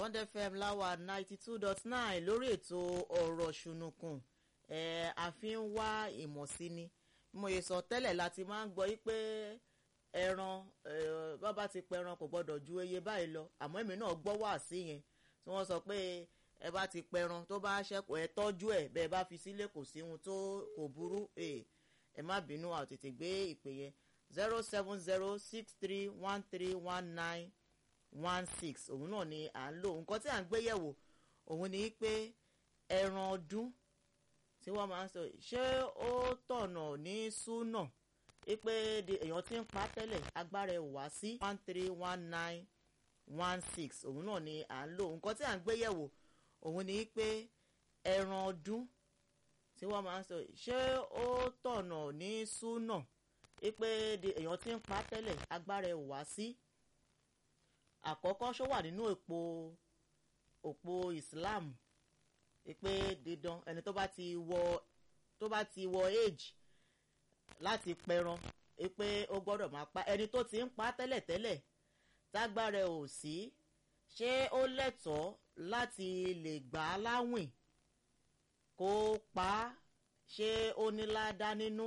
bond fm láwa ninety two dot nine lórí ètò ọ̀rọ̀ ṣùnùkùn ẹ̀ a fi ń wá ìmọ̀ sí ni mo yẹ sọ tẹ́lẹ̀ láti máa ń gbọ́ yí pé ẹran bábá ti pẹran kò gbọ́dọ̀ ju eye báyìí lọ àmọ́ èmi náà gbọ́ wá sí yẹn tí wọ́n sọ pé ẹ bá ti pẹran tó bá ṣẹ́kù ẹ tọ́jú ẹ̀ bẹ́ẹ̀ bá fi sílé kò sí ohun tó kò burú ẹ má bínú àwọn tètè gbé ìpè yẹn zero seven zero six three one three one nine one six òun náà ni à ń lò nǹkan tí à ń gbé yẹ̀wò òun ni pé ẹran ọdún tí wọ́n máa ń sọ ṣé ó tọ̀nà ní súnà pé èèyàn ti ń pa tẹ́lẹ̀ agbára ẹ̀ wá sí one three one nine one six òun náà ni à ń lò nǹkan tí à ń gbé yẹ̀wò òun ni pé ẹran ọdún tí wọ́n máa ń sọ ṣé ó tọ̀nà ní súnà pé èèyàn ti ń pa tẹ́lẹ̀ agbára ẹ̀ wá sí àkọ́kọ́ ṣó wà nínú òpó òpó Islam pé dídán ẹni tó bá ti wọ tó bá ti wọ age láti pẹran pé ó gbọ́dọ̀ máa pa ẹni tó ti ń pa tẹ́lẹ̀tẹ́lẹ̀ tágbára ò sí ṣé ó lẹ́tọ̀ọ́ láti lè gbà á láwìn kó pa á ṣé ó ní ládá nínú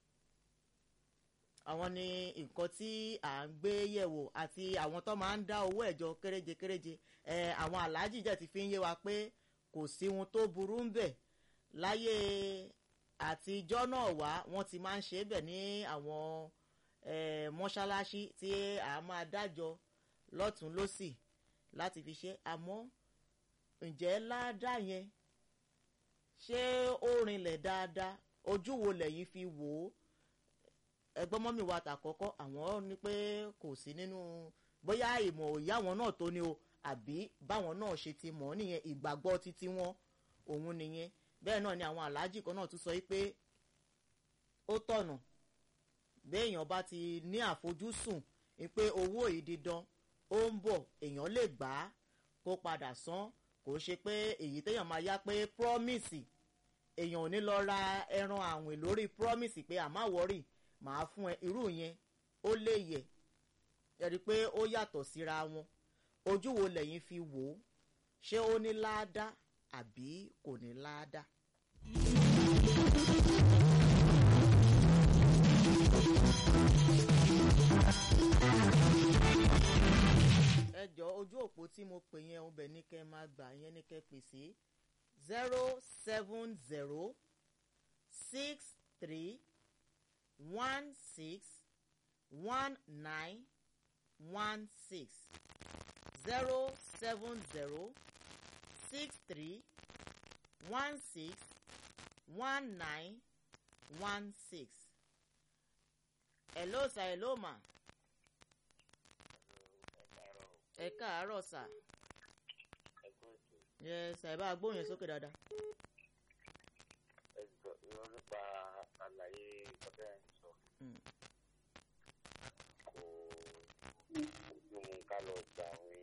àwọn ni nǹkan tí à ń gbé yẹ̀wò àti àwọn tó máa ń dá owó ẹ̀jọ kéréje kéréje ẹ̀ àwọn aláàjì jẹ́ ti fi ń yé wa pé kò sí ohun tó burú ń bẹ̀ láyé àtijọ́ náà wá wọ́n ti máa ń ṣe é bẹ̀ ní àwọn mọ́ṣáláṣí tí a máa dájọ́ lọ́tún lọ́sì láti fi ṣe àmọ́ ǹjẹ́ ládàá yẹn ṣé ó rinlẹ̀ dáadáa ojú wo lẹ́yìn fi wò ó ẹgbọ́n mọ́mí wa tàkọ́kọ́ àwọn ní pé kò sí nínú bóyá ìmọ̀ òye àwọn náà tó ní o àbí báwọn náà ṣe ti mọ̀ nìyẹn ìgbàgbọ́ títí wọn òun nìyẹn bẹ́ẹ̀ náà ni àwọn aláàjì kan náà tún sọ pé ó tọ̀nà béèyàn bá ti ní àfojúsùn pé owó yìí dídán ó ń bọ̀ èèyàn lè gbà á kó padà san kò ṣe pé èyí téèyàn máa yá pé promise èèyàn ò ní lọ ra ẹran àwìn lórí promise pé àmà wọ́rì màá fún ẹ irú yẹn ó lè yẹ ẹ rí i pé ó yàtọ̀ síra wọn ojú wo lẹ́yìn fi wò ó ṣé ó ní láádá àbí kò ní láádá. ẹ jọ ojú òpó tí mo pè yẹn ọbẹ̀ ní kẹ́ máa gbà yẹn ní kẹ́ pè sí zero seven zero six three one six one nine one six zero seven zero six three one six one nine one six. hello sir hello ma. ẹ káàárọ̀ sà. yes sà ẹ bá gbóhùn yẹn sókè dáadáa. ẹ jọ irọ́ nípa àlàyé ọbẹ̀ ẹ̀ sọ. kò ojú mu ká lọ gba àwọn